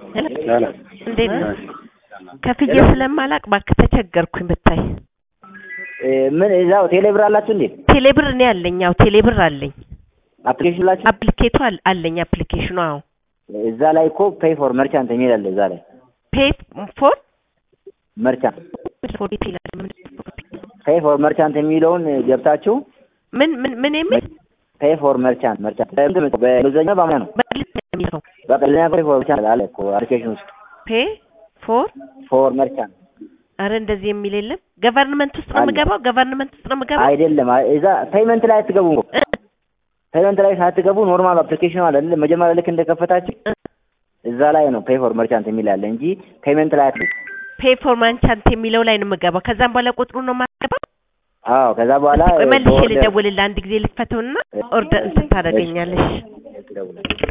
እንዴት ነህ? ከፍዬ ስለማላቅ እባክህ ተቸገርኩኝ ብታይ። ምን እዛው ቴሌብር አላችሁ እንዴ? ቴሌብር እኔ አለኝ። አዎ ቴሌብር አለኝ። አፕሊኬሽን ላችሁ አፕሊኬቱ አል- አለኝ አፕሊኬሽኑ። አዎ እዛ ላይ እኮ ፔይ ፎር መርቻንት የሚል አለ። እዛ ላይ ፔይ ፎር መርቻንት ፎር ይላል። ፔይ ፎር መርቻንት የሚለውን ገብታችሁ ምን ምን ምን የሚል ፔይ ፎር መርቻንት መርቻንት በእንግሊዝኛ በአማርኛ ነው። በእንግሊዝኛ የሚለው በእንግሊዝኛ ፔይ ፎር መርቻንት አለ እኮ አፕሊኬሽን ውስጥ ፔይ ፎር ፎር መርቻንት አረ እንደዚህ የሚል የለም። ገቨርንመንት ውስጥ ነው አለ። የምገባው። ገቨርንመንት ውስጥ ነው የምገባው። አይደለም። አይ- እዛ ፔይመንት ላይ አትገቡም እኮ እ- ፔይመንት ላይ ሳትገቡ ኖርማል አፕሊኬሽን አለ አይደል? መጀመሪያ ልክ እንደከፈታችሁ እ- እዛ ላይ ነው ፔይ ፎር መርቻንት የሚል አለ እንጂ ፔይመንት ላይ አትገቡ። ፔይ ፎር ማንቻንት የሚለው ላይ ነው የምገባው። ከዛም በኋላ ቁጥሩ ነው የማገባው። አዎ ከዛ በኋላ ቆይ መልሼ በኦርደር- ልደውልልህ አንድ ጊዜ ልክፈተውና ኦርደር እንትን ታደርገኛለሽ። ደውላለሁ።